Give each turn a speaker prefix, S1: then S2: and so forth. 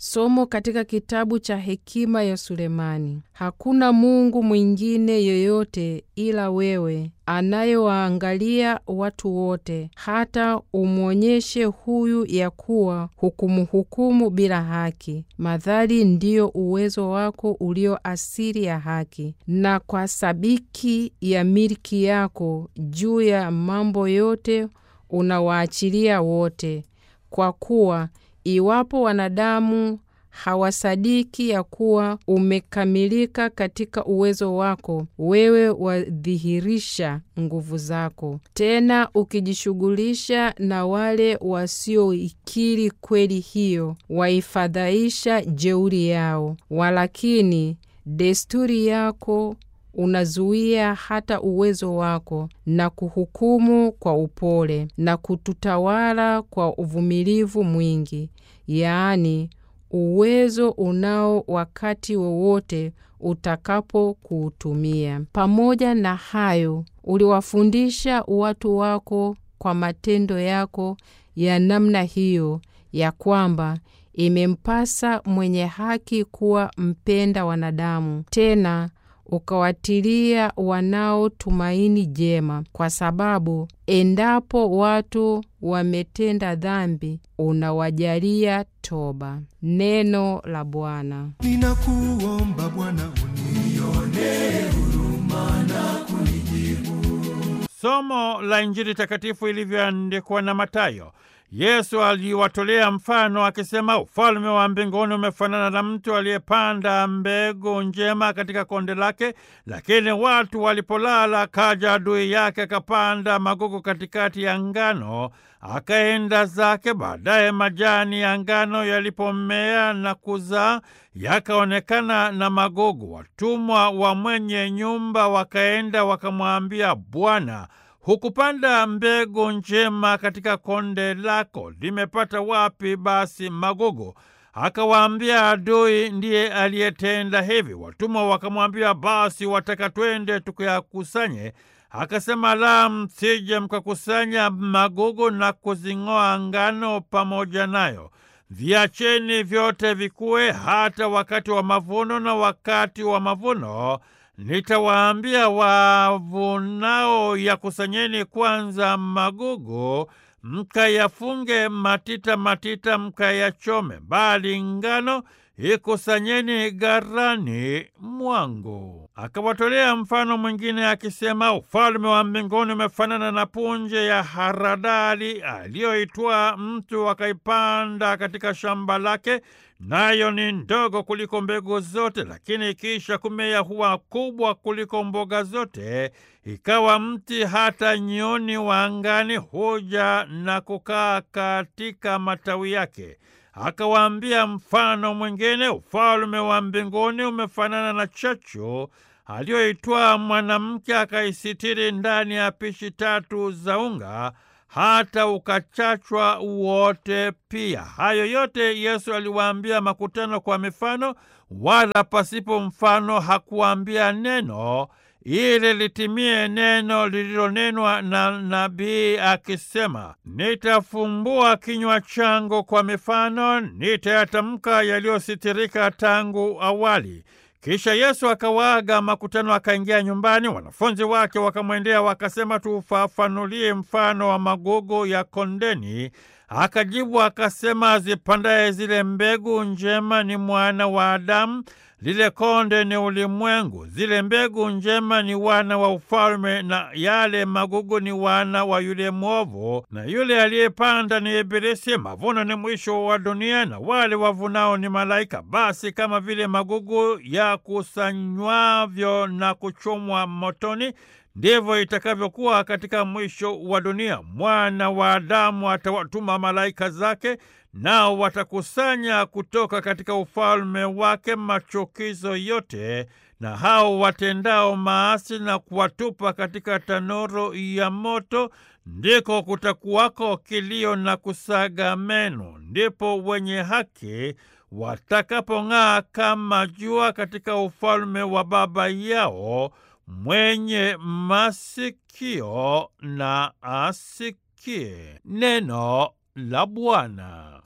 S1: Somo katika kitabu cha Hekima ya Sulemani. Hakuna Mungu mwingine yoyote ila wewe, anayewaangalia watu wote, hata umwonyeshe huyu ya kuwa hukumuhukumu bila haki, madhali ndiyo uwezo wako ulio asili ya haki, na kwa sabiki ya milki yako juu ya mambo yote unawaachilia wote, kwa kuwa iwapo wanadamu hawasadiki ya kuwa umekamilika katika uwezo wako, wewe wadhihirisha nguvu zako, tena ukijishughulisha na wale wasioikiri kweli hiyo, waifadhaisha jeuri yao. Walakini desturi yako unazuia hata uwezo wako na kuhukumu kwa upole na kututawala kwa uvumilivu mwingi, yaani uwezo unao wakati wowote utakapo kuutumia. Pamoja na hayo, uliwafundisha watu wako kwa matendo yako ya namna hiyo, ya kwamba imempasa mwenye haki kuwa mpenda wanadamu, tena ukawatilia wanaotumaini jema, kwa sababu endapo watu wametenda dhambi, unawajalia toba. Neno la Bwana.
S2: Ninakuomba Bwana unionee huruma na kunijibu.
S3: Somo la Injili takatifu ilivyoandikwa na Matayo. Yesu aliwatolea mfano akisema, ufalme wa mbinguni umefanana na mtu aliyepanda mbegu njema katika konde lake, lakini watu walipolala, kaja adui yake akapanda magugu katikati ya ngano, akaenda zake. Baadaye majani ya ngano yalipomea na kuzaa, yakaonekana na magugu. Watumwa wa mwenye nyumba wakaenda wakamwambia, Bwana, hukupanda mbegu njema katika konde lako, limepata wapi basi magugu? Akawaambia, adui ndiye aliyetenda hivi. Watumwa wakamwambia, basi wataka twende tukayakusanye? Akasema, la, msije mkakusanya magugu na kuzing'oa ngano pamoja nayo. Viacheni vyote vikue hata wakati wa mavuno, na wakati wa mavuno nitawaambia wavunao, yakusanyeni kwanza magugu, mkayafunge matita matita, mkayachome, bali ngano ikusanyeni gharani mwangu. Akawatolea mfano mwingine akisema, ufalme wa mbinguni umefanana na punje ya haradali aliyoitwaa mtu akaipanda katika shamba lake, nayo ni ndogo kuliko mbegu zote, lakini ikiisha kumea huwa kubwa kuliko mboga zote, ikawa mti, hata nyoni wa angani huja na kukaa katika matawi yake. Akawaambia mfano mwingine, ufalme wa mbinguni umefanana na chachu aliyoitwaa mwanamke akaisitiri ndani ya pishi tatu za unga hata ukachachwa wote pia. Hayo yote Yesu aliwaambia makutano kwa mifano, wala pasipo mfano hakuambia neno, ili litimie neno lililonenwa na nabii akisema, nitafumbua kinywa changu kwa mifano, nitayatamka yaliyositirika tangu awali. Kisha Yesu akawaaga makutano, akaingia nyumbani. Wanafunzi wake wakamwendea wakasema, tufafanulie mfano wa magugu ya kondeni. Akajibu akasema, azipandaye zile mbegu njema ni mwana wa Adamu, lile konde ni ulimwengu. Zile mbegu njema ni wana wa ufalme, na yale magugu ni wana wa yule mwovu, na yule aliyepanda ni Ibilisi. Mavuno ni mwisho wa dunia, na wale wavunao ni malaika. Basi kama vile magugu yakusanywavyo na kuchomwa motoni, ndivyo itakavyokuwa katika mwisho wa dunia. Mwana wa Adamu atawatuma malaika zake, nao watakusanya kutoka katika ufalme wake machukizo yote na hao watendao maasi na kuwatupa katika tanuru ya moto, ndiko kutakuwako kilio na kusaga meno. Ndipo wenye haki watakapong'aa kama jua katika ufalme wa Baba yao mwenye masikio na asikie. Neno la Bwana.